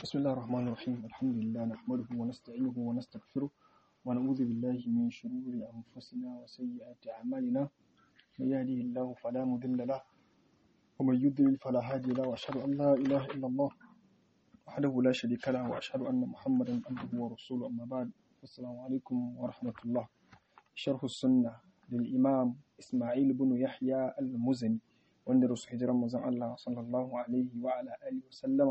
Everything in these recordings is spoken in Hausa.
بسم الله الرحمن الرحيم الحمد لله نحمده ونستعينه ونستغفره ونعوذ بالله من شرور أنفسنا وسيئات أعمالنا من يهده الله فلا مضل له ومن يضلل فلا هادي له وأشهد أن لا إله إلا الله وحده لا شريك له وأشهد أن محمدا عبده ورسوله أما بعد السلام عليكم ورحمة الله شرح السنة للإمام إسماعيل بن يحيى المزني wanda rasu hijiran manzon Allah sallallahu alaihi wa ala alihi wa sallama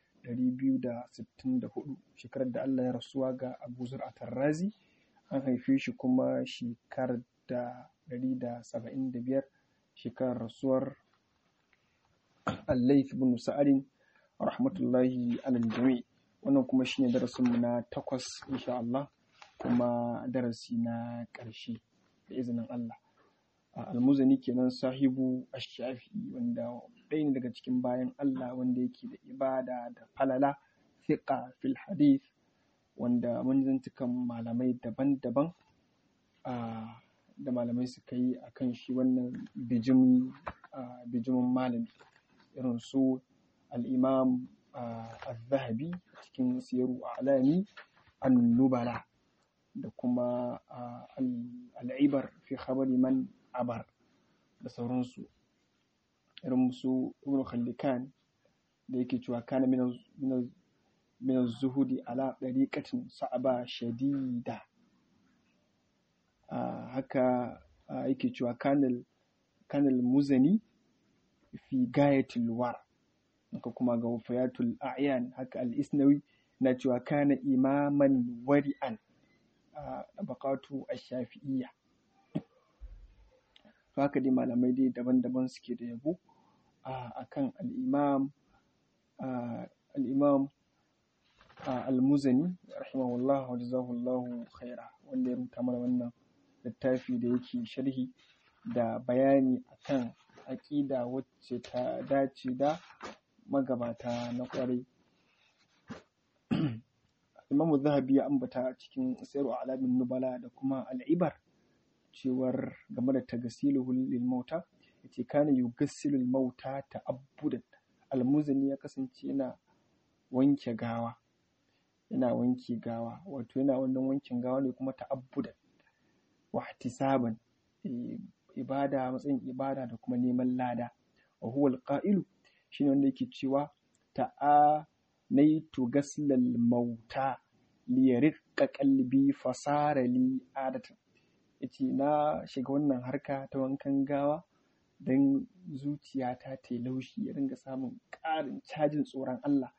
264 shekarar da Allah ya rasuwa ga Abu Zur'a Tarrazi an haife shi kuma shekarar da 175 shekarar rasuwar Al-Layth bin Sa'adin rahmatullahi alal jami wannan kuma shine darasin mu na takwas insha Allah kuma darasi na ƙarshe da izinin Allah almuzani kenan sahibu ash-shafi wanda ɗaya ne daga cikin bayan Allah wanda yake da ibada da falala fiqa fil hadith wanda mun zantukan malamai daban-daban da malamai suka yi a kan shi wannan bijimin malami irin su al'imam al-zahabi cikin siyaru alami an-nubala da kuma al'ibar fi khabari man abar da sauransu irin su ibn khallikan da yake cewa kana min zuhudi ala dariqatin sa'aba shadida haka yake cewa kanal kanal muzani fi gayatil war haka kuma ga wafayatul a'yan haka al-isnawi na cewa kana imaman wari'an a bakatu ash-shafi'iyya to haka dai malamai dai daban-daban suke da yabo a kan al'imam al'imam al-muzani rahimahullah wa jazahullahu khaira wanda ya rubuta mana wannan littafi da yake sharhi da bayani akan aƙida wacce ta dace da magabata na ƙwarai imamu zahabi ya ambata cikin sayarwa alamin nubala da kuma al'ibar cewar game da tagasiluhu lil mauta yace kana yugassilul mauta ta'abbudan almuzani ya kasance yana wanke gawa yana wanke gawa wato yana wannan wankin gawa ne kuma ta'abbudan wa ihtisaban ibada matsayin ibada da kuma neman lada wa huwa alqa'ilu shine wanda yake cewa ta'a naitu gaslal mauta liyariqqa qalbi fasara li adatan yace na shiga wannan harka ta wankan gawa don zuciyata ta yi laushi ya dinga samun ƙarin cajin tsoron Allah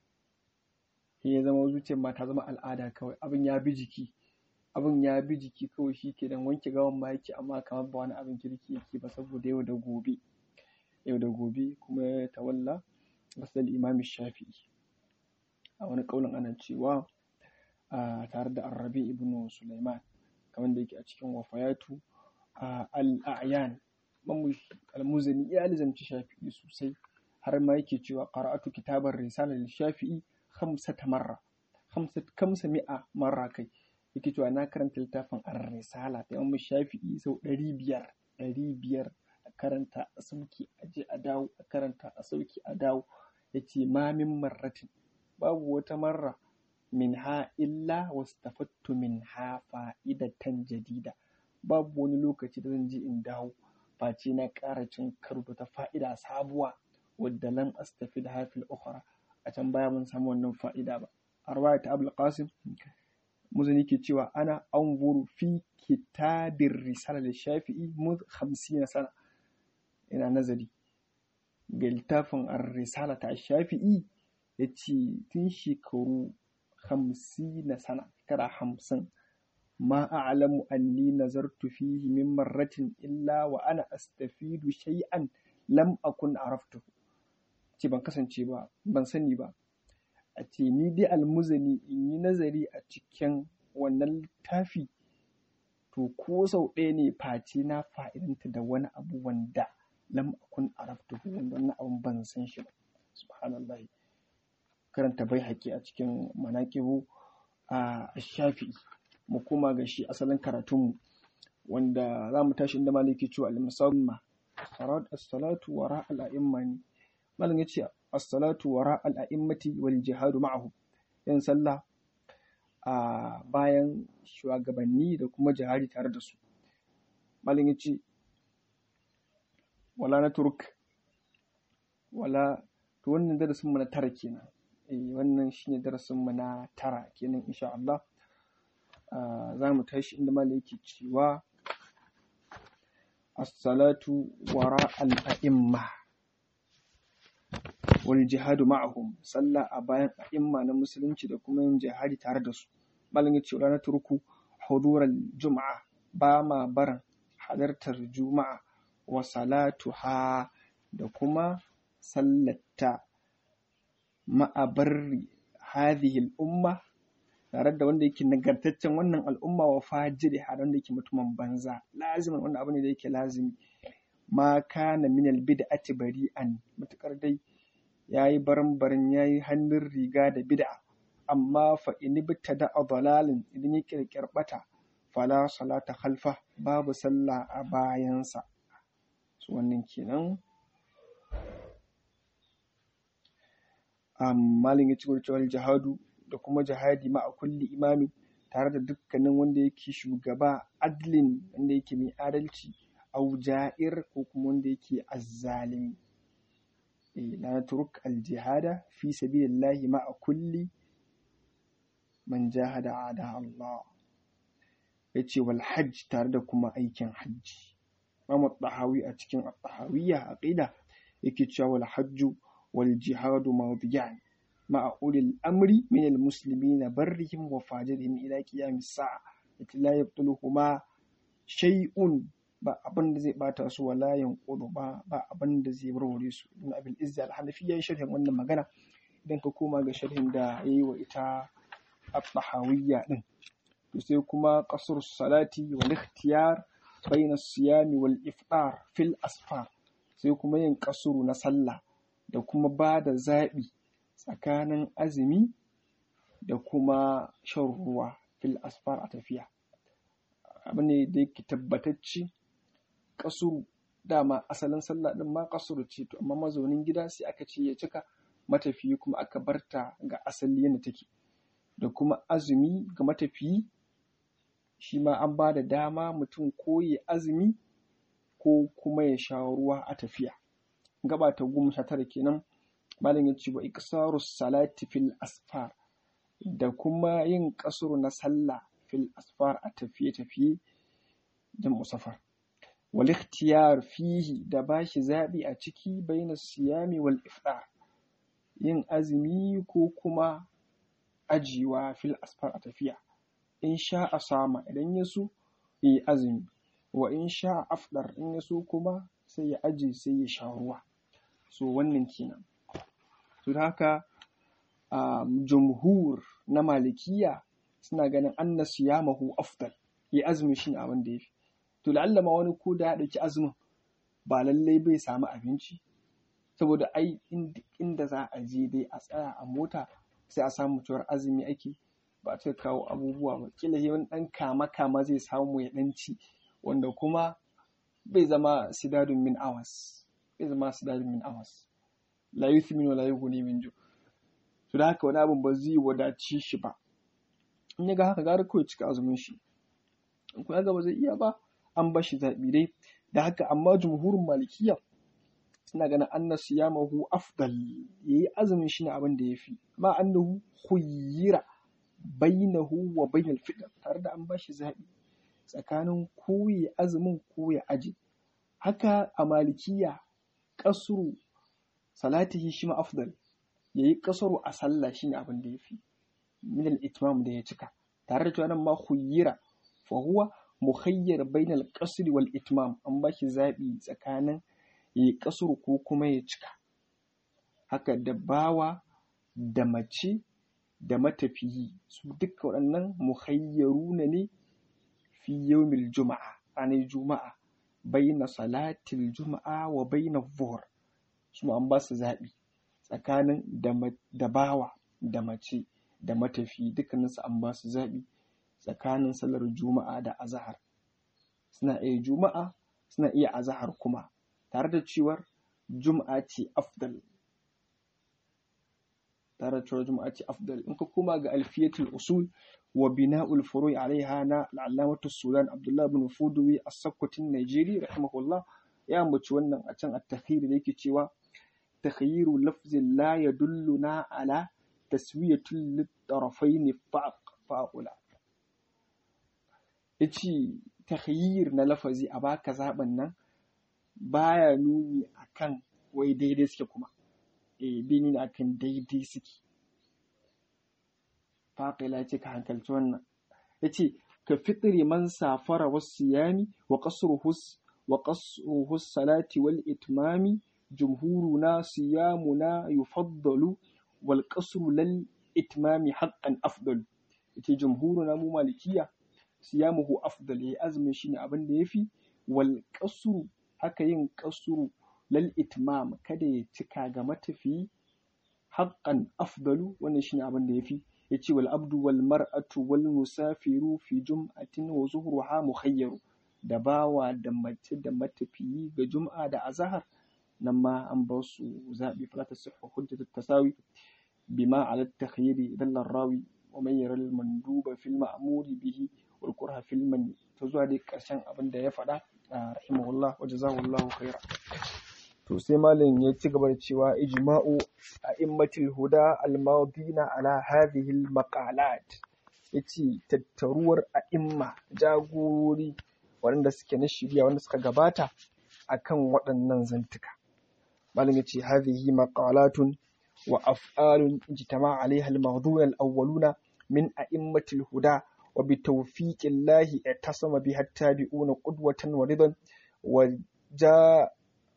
sai ya zama zuciyar ma ta zama al'ada kawai abin ya bi jiki abin ya bi jiki kawai shi ke dan wanke gawan ma yake amma kamar ba wani abin kirki yake ba saboda yau da gobe yau da gobe kuma ya tawalla masal imam shafi'i a wani kaulin ana cewa tare da arrabi ibnu sulaiman kamar da yake a cikin wafayatu al'ayan al-muzani ya lizamci shafi'i sosai har ma yake cewa qara'atu kitabar risala lil shafi'i khamsata marra khamsa mi'a marra kai yake cewa na karanta littafin ar-risala ta imam shafi'i sau ɗari biyar ɗari biyar a karanta a sauki a je a dawo a karanta a sauki a dawo yace ma min marratin babu wata marra minha illa wastafattu minha fa'idatan jadida babu wani lokaci da zan je in dawo face na ƙara cin karo da ta fa'ida sabuwa wadda lam astafi da hafil ukhra a can baya mun samu wannan fa'ida ba a rawaya ta abul qasim muzani ke cewa ana anzuru fi kitabir risala da shafi'i muz 50 sana ina nazari ga littafin ar-risala ta shafi'i yace tun shekaru hamsina sana shekara hamsin ma a'lamu anni nazartu fihi min marratin illa wa ana astafidu shay'an lam akun araftuhu ce ban kasance ba ban sani ba a ce ni dai almuzani in yi nazari a cikin wannan littafi to ko sau ɗaya ne face na fa'idanta da wani abu wanda lam akun araftuhu wanda wannan abun ban san shi ba subhanallah karanta bai haƙi a cikin manaƙibu a shafi'i mu koma ga shi asalin karatunmu wanda za mu tashi inda maliki cewa al-musamma sarat as-salatu wara al-a'imma ne malam yace as-salatu wara al-a'immati wal jihadu ma'ahum yin sallah a bayan shugabanni da kuma jihadi tare da su malin yace wala na turk wala to wannan darasin mu na tara kenan eh wannan shine darasin mu na tara kenan insha Allah za mu tashi inda malai yake cewa as-salatu wara al-a'imma wal jihadu ma'ahum sallah a bayan a'imma na musulunci da kuma yin jihadi tare da su malin yace wala na turku hudural juma'a ba ma baran halartar juma'a wa salatuha da kuma sallata ma'abarri hadhihi al'umma tare da wanda yake nagartaccen wannan al'umma wa fajiri har wanda yake mutumin banza lazimin wannan abu ne da yake lazimi ma kana min albid'ati bari'an mutakar dai yayi baran-baran yayi hannun riga da bid'a amma fa in btada dalalin idan ya kirkir bata fala salata khalfa babu sallah a bayansa su wannan kenan malin ya ci cewa jihadu da kuma jihadi ma a kulli imami tare da dukkanin wanda yake shugaba adlin wanda yake mai adalci au ja'ir ko kuma wanda yake azzalimi la turuk al jihada fi sabilillahi ma a kulli man jahada ada Allah yace wal hajj tare da kuma aikin hajji Imam Tahawi a cikin Tahawiyya aqida yake cewa wal hajju wal jihadu mawdiyan ma'a ulil amri min al muslimin barrihim wa fajirihim ila qiyamis sa'a yace la yabtuluhuma shay'un ba abin da zai bata su wala yanqudu ba ba abin da zai warware su ibn abil izzi al hanafi yayin sharhin wannan magana idan ka koma ga sharhin da yayi wa ita at-tahawiyya din to sai kuma qasr salati wal ikhtiyar bayna siyami wal iftar fil asfar sai kuma yin kasuru na sallah da kuma ba da zaɓi tsakanin azumi da kuma shan ruwa fil asfar a tafiya abu ne da yake tabbatacce kasuru dama asalin sallah din ma kasuru ce to amma mazaunin gida sai aka ce ya cika matafiyi kuma aka barta ga asali yadda take da kuma azumi ga matafiyi shi ma an ba da dama mutum ko ya azumi ko kuma ya sha ruwa a tafiya gaba ta goma sha tara kenan malam ya ce wa iksaru salati fil asfar da kuma yin kasuru na sallah fil asfar a tafiye-tafiye da musafar wal ikhtiyar fihi da bashi zabi a ciki baina siyami wal iftar yin azumi ko kuma ajiwa fil asfar a tafiya in sha a sama idan ya so yi azumi wa in sha afdar in ya so kuma sai ya aje sai ya sha ruwa so wannan kenan to haka jumhur na malikiya suna ganin anna siyamahu afdal yi azumi shi ne abin da ya fi to la'alla ma wani ko da ya ɗauki azumin ba lallai bai samu abinci saboda ai inda za a je dai a tsaya a mota sai a samu cewar azumi ake ba a kawo abubuwa ba kila wani ɗan kama kama zai samu ya ɗan ci wanda kuma bai zama sidadun min awas bai zama sidadun min awas la yuthmin wa la yughni min ju to da haka wani abin ba zai wadace shi ba in ya ga haka gara kawai cika azumin shi in kuma ga ba zai iya ba an ba shi zaɓi dai da haka amma jumhurin malikiya suna ganin anna siyamahu afdal yayi azumin shi ne abin da yafi ma annahu khuyyira bainahu wa bainal fitr tare da an ba shi zaɓi tsakanin ko ya azumin ko ya aje haka a malikiya kasru salatihi shi ma afdal yayi kasru a sallah shine abin da yafi min al-itmam da ya cika tare da cewa nan ma khuyyira fa huwa mukhayyar bainal qasri wal itmam an ba shi zabi tsakanin yayi kasru ko kuma ya cika haka da bawa da mace da matafiyi su duka waɗannan mukhayyaruna ne fi yawmil juma'a ranar juma'a baina salatil juma'a wa baina zuhur su an ba su zaɓi tsakanin da bawa da mace da matafi dukkaninsu an ba su zaɓi tsakanin sallar juma'a da azahar suna iya juma'a suna iya azahar kuma tare da cewar juma'a ce afdal tare da cewa juma'a ce afdal in ka koma ga alfiyatul usul wa bina'ul furu'i alaiha na al'alamatu sudan abdullah bin fuduwi a sakkwatin najeri rahimahullah ya ambaci wannan a can at-takhir da yake cewa takhyiru lafzin la yadulluna ala taswiyatul litarafain fa'ula yace takhyir na lafazi a baka zaben nan baya nuni akan wai daidai suke kuma eh bai nuni akan daidai suke faƙila ce ka hankalci wannan ya ce ka fitri man safara wasu yami wa ƙasruhus salati wal itmami jumhuruna siyamuna yufaddalu wal ƙasru lal itmami haƙƙan afdal yace jumhuruna mu malikiya siyamuhu afdal ya azumin shi ne abin da ya fi wal ƙasru haka yin ƙasru lal itmam kada ya cika ga matafiyi haƙƙan afdalu wannan shi ne abin da ya fi yace wal abdu wal mar'atu wal musafiru fi jum'atin wa zuhruha mukhayyaru da bawa da mace da matafiyi ga jum'a da azhar nan ma an ba su zabi fala tasihhu hujjatu tasawi bima ala takhyiri dalla rawi wa man yara al manduba fil ma'muri bihi wal kurha fil man to zuwa dai karshen abin da ya faɗa rahimahullah wa jazahullahu khaira to sai malam ya ci gaba da cewa ijma'u a immatil huda almadina ala hadhihi almaqalat yace tattaruwar a'imma jagorori waɗanda suke na shirya wanda suka gabata akan waɗannan zantuka malam yace hadhihi maqalatun wa af'alun ijtama'a alaiha almahduna alawwaluna min a'immatil huda wa bitawfiqillahi itasama biha tabi'una qudwatan wa ridan wa ja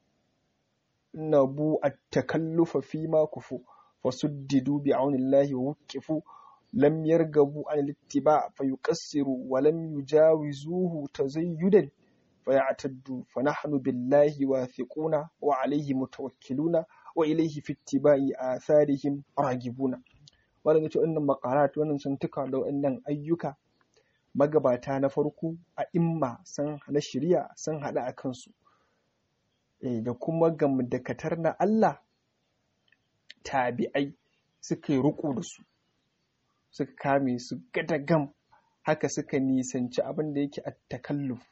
نبو التكلف فيما كفوا فسددوا بعون الله ووقفوا لم يرغبوا عن الاتباع فيقصروا ولم يجاوزوه تزيدا فيعتدوا فنحن بالله واثقون وعليه متوكلون وإليه في اتباع آثارهم راغبون wannan yace wannan makarat wannan santuka da wannan ayyuka magabata na farko a imma sun na shari'a sun hada a kansu da kuma gamdakatar na Allah tabi'ai suka yi riƙo da su suka kame su gadagam haka suka nisanci abin da yake a takalluf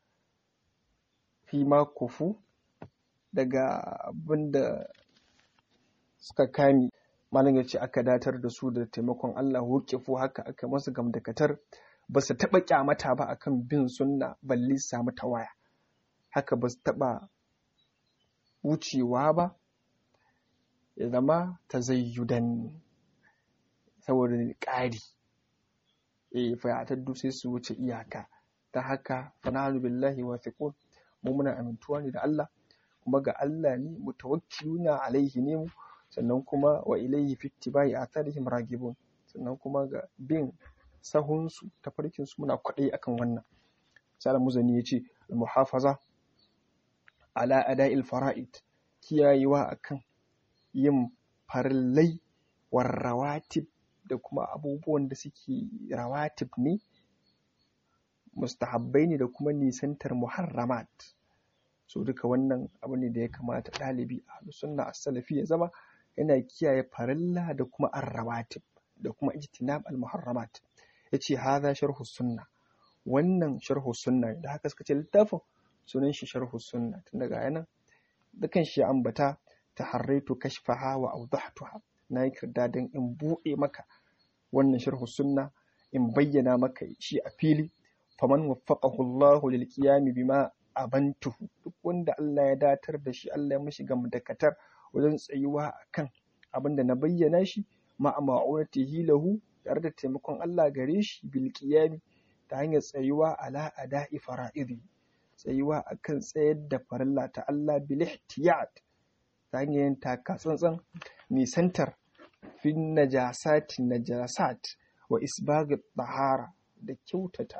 fi ma kufu daga abin da suka kame malam ya ce aka datar da su da taimakon Allah wukifu haka aka masu gamdakatar ba su taɓa kyamata ba akan bin sunna balle su samu tawaya haka ba su taɓa wucewa ba ya zama ta zayyudan saboda ƙari eh fayatattu sai su wuce iyaka ta haka fanahanu billahi wa thiqun mu muna amintuwa ne da Allah kuma ga Allah ne mutawakkiluna alaihi ne mu sannan kuma wa ilaihi fi ittibai atharihim ragibun sannan kuma ga bin sahunsu tafarkin su muna kwaɗayi akan wannan sai muzani yace al-muhafaza ala ada'il fara'id kiyayewa akan yin farillai war rawatib da kuma abubuwan da suke rawatib ne mustahabbai ne da kuma nisantar muharramat so duka wannan abu ne da ya kamata ɗalibi a sunna as-salafi ya zama yana kiyaye farilla da kuma ar-rawatib da kuma ijtinab al-muharramat yace hadha sharhu sunna wannan sharhu sunna da haka suka ce littafin sunan shi sharhu sunna tun daga yanan dukan shi ambata taharraitu kashfaha wa awdahtuha na yi kirda don in buɗe maka wannan sharhu sunna in bayyana maka shi a fili faman waffaqahu Allahu lil qiyami bima abantuhu duk wanda Allah ya datar da shi Allah ya mishi gamdakatar wajen tsayuwa akan abin da na bayyana shi ma ma'unatihi lahu tare da taimakon Allah gare shi bil qiyami ta hanyar tsayuwa ala ada'i fara'idi tsayuwa akan tsayar da farilla ta Allah bil ihtiyat ta hanyar yin taka tsantsan nisantar fin najasati najasat wa isbaghi tahara da kyautata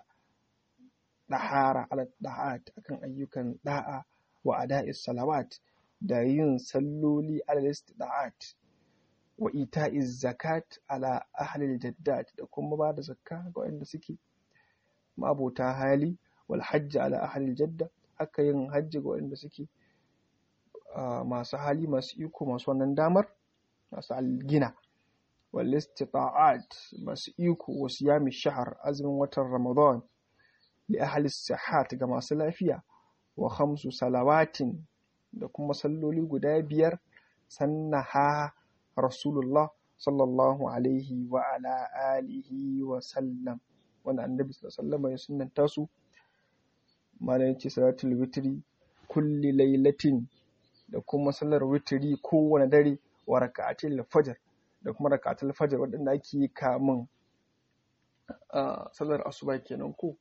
ɗahara ala da'at akan ayyukan da'a wa ada'is salawat da yin salloli ala istida'at wa ita'iz zakat ala ahlil jaddat da kuma ba da zakka ga wanda suke mabota hali wal hajji ala ahlil jadda haka yin hajji ga wanda suke masu hali masu iko masu wannan damar masu algina wal istita'at masu iko wa siyami shahar azumin watan ramadan li ahli sihat ga masu lafiya wa khamsu salawatin da kuma salloli guda biyar sannaha rasulullah sallallahu alaihi wa ala alihi wa sallam wanda annabi sallallahu alaihi ya sunnanta su malam yace salatul witri kulli lailatin da kuma sallar witri kowane dare wa raka'atul fajr da kuma raka'atul fajr wadanda ake yi kamun sallar asuba kenan ko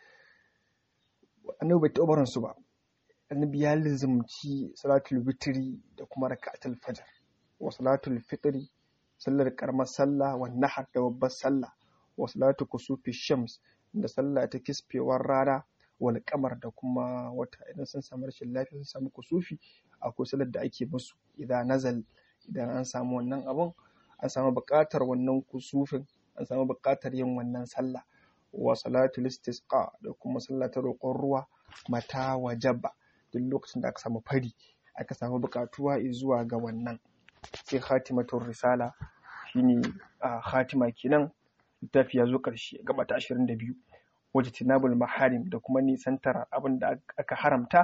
annabi bai taɓa barin su ba annabi ya lizumci salatul witri da kuma raka'atul fajr wa salatul fitri sallar karamar sallah wa nahar da babbar sallah wa salatu kusufi shams da sallah ta kisfewar rana wal kamar da kuma wata idan sun samu rashin lafiya sun samu kusufi akwai sallar da ake musu idan nazal idan an samu wannan abun an samu buƙatar wannan kusufin an samu buƙatar yin wannan sallah wa salatul istisqa da kuma sallah ta roƙon ruwa mata wajaba duk lokacin da aka samu fari aka samu buƙatuwa zuwa ga wannan sai khatimatul risala shine a khatima kenan littafi ya zo ƙarshe gaba ta 22 wajen tinabul maharim da kuma nisantar abin da aka haramta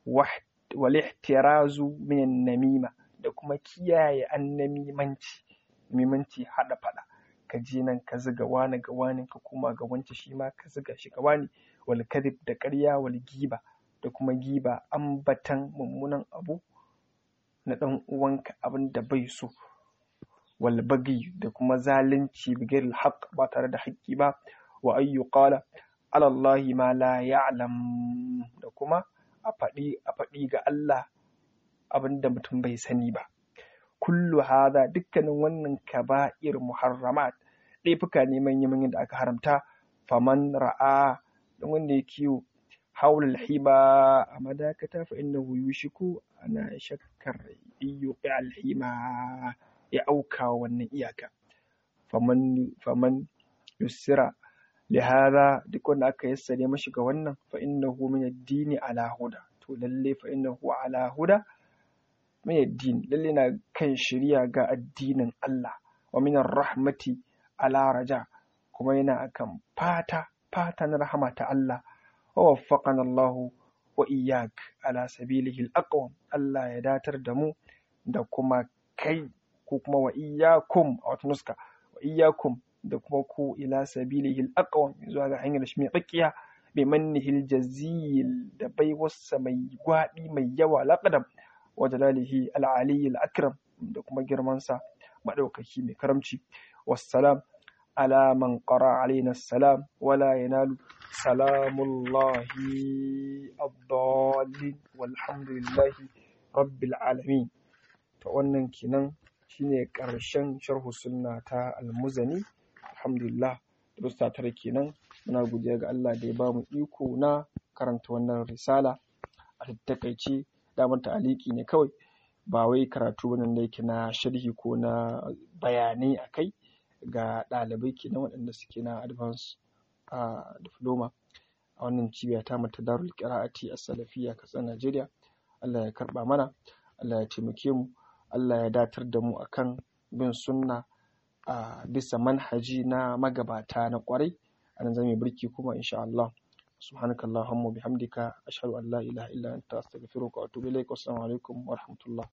wal ihtirazu min namima da kuma kiyaye annamimanci mimanci hada fada ka je nan ka ziga wani ga wani ka koma ga wance shi ma ka ziga shi ga wani wal kadhib da ƙarya wal giba da kuma giba ambatan mummunan abu na ɗan uwanka abin da bai so wal bagi da kuma zalunci bigir haq ba tare da haƙƙi ba wa ayyu qala ala Allah ma la ya'lam da kuma a faɗi a faɗi ga Allah abin da mutum bai sani ba kullu hadha dukkanin wannan kaba'ir muharramat laifuka ne manya da aka haramta faman ra'a don wanda ya kiwo haula alhima a madakata fa innahu yushiku ana shakkar yuqi alhima ya auka wannan iyaka faman faman yusira lihada duk wanda aka yassare mashi ga wannan fa innahu min ad-dini ala huda to lalle fa innahu ala huda min ad-din lalle na kan shari'a ga addinin Allah wa min rahmati ala raja kuma yana akan fata fata na rahama ta Allah wa waffaqana Allah wa iyyak ala sabilihi al-aqwam Allah ya datar da mu da kuma kai ko kuma wa iyyakum a wata nuska wa iyyakum da kuma ku ila sabilihi al-aqwam zuwa ga hanyar shi mai tsakiya bi mannihi al-jazil da baiwarsa mai gwabi mai yawa laqadam wa jalalihi al-ali al-akram da kuma girmansa madaukaki mai karamci wassalam على من قرأ علينا السلام ولا ينال سلام الله الضالين والحمد لله رب العالمين wannan kenan shine ƙarshen sharhu sunna ta almuzani alhamdulillah da tare kenan muna godiya ga Allah da ya ba mu iko na karanta wannan risala a takaice damar ta'aliki ne kawai ba wai karatu wannan da yake na sharhi ko na bayanai akai ga ɗalibai kenan waɗanda suke na advance a diploma a wannan cibiya ta mata darul qira'ati a salafiyya katsina Najeriya Allah ya karɓa mana Allah ya taimake mu Allah ya datar da mu akan bin sunna a bisa manhaji na magabata na ƙwarai a nan zamu birki kuma insha Allah سبحانك اللهم وبحمدك أشهد أن لا إله إلا أنت أستغفرك وأتوب إليك والسلام عليكم ورحمة الله